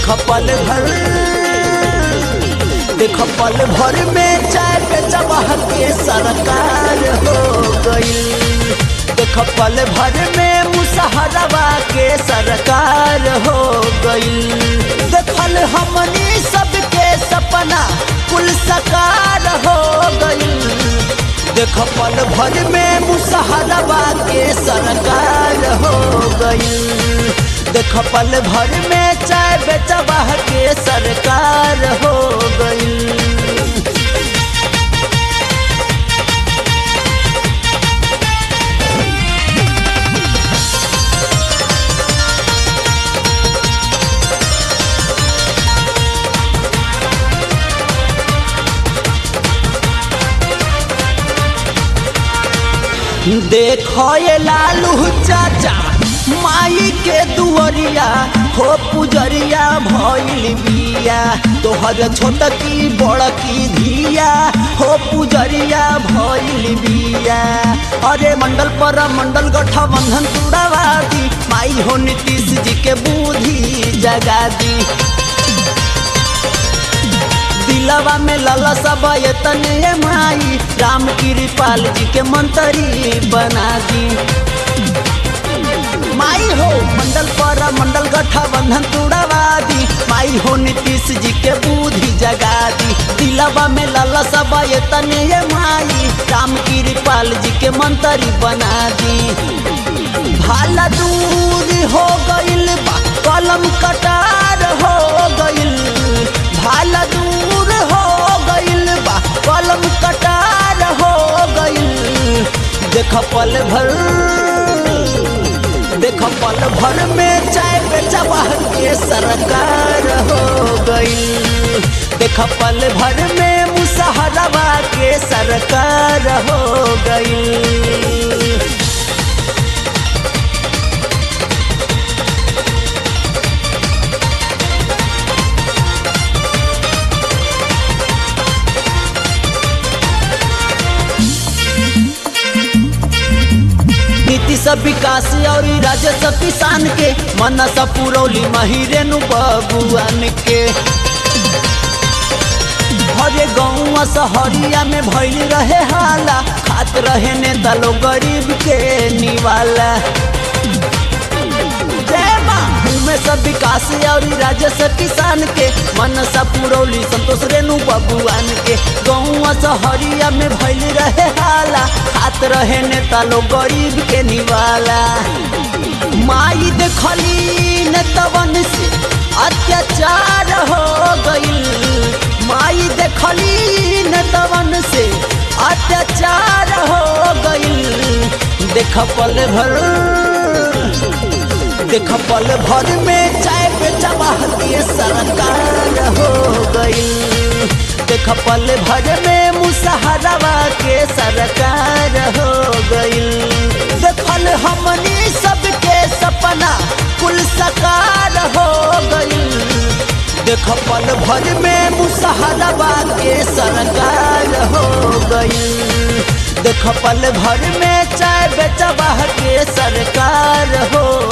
देख पल भर देख पल भर में चाय पे चबाह के सरकार हो गई देख पल भर में मुसहरवा के सरकार हो गई देखल हमनी सबके सपना कुल सकार हो गई देख पल भर में मुसहरवा के सरकार हो गई देख पल भर में चाय बेचबा के सरकार हो गई देखो ये लालू चाचा माई के दुअरिया हो पुजरिया भइल बिया तोहर छोटकी बड़की धिया हो पुजरिया भइल बिया अरे मंडल पर मंडल गठबंधन तुड़ावा दी माई हो नीतीश जी के बुद्धि जगा दी दिलवा में लला सब तने माई राम कृपाल जी के मंत्री बना दी माई हो मंडल पर मंडल गठबंधन तुड़वा दी माई हो नीतीश जी के बुद्धि जगा दी दिलवा में लला सब तने माई राम कृपाल जी के मंत्री बना दी भाला दूर हो गइल बा कलम कटार हो गइल भाला दूर हो गइल बा कलम कटार हो गइल देख पल भर देख पल भर में चाय बेचबा के सरकार हो गइल देख पल भर में मुसहरवा के सरकार हो गइल नीतीश विकास और राजस्व किसान के मनस पुरौली महिरेनु बबुआन के हरे गौआ सहरिया में भइल रहे हाला खात रहे नेता लोग गरीब के निवाला जय माँ में सब विकास और राजस्व किसान के मनसा पुरौली संतोष रेणु बबुआन के गौआ सहरिया में भइल रहे हाला खात रहे नेता लोग गरीब के निवाला माई देखली नेतवन से अत्याचार हो गइल माई देखली नेतवन से अत्याचार हो गइल देख पल भर देख पल भर में चाय बेचबा के सरकार हो गई देख पल भर में मुसहरवा के सरकार हो गई देखल हमनी सबके सपना कुल सकार हो गई देख पल भर में मुसहरवा के सरकार हो गई देख पल भर में चाय बेचबा के सरकार हो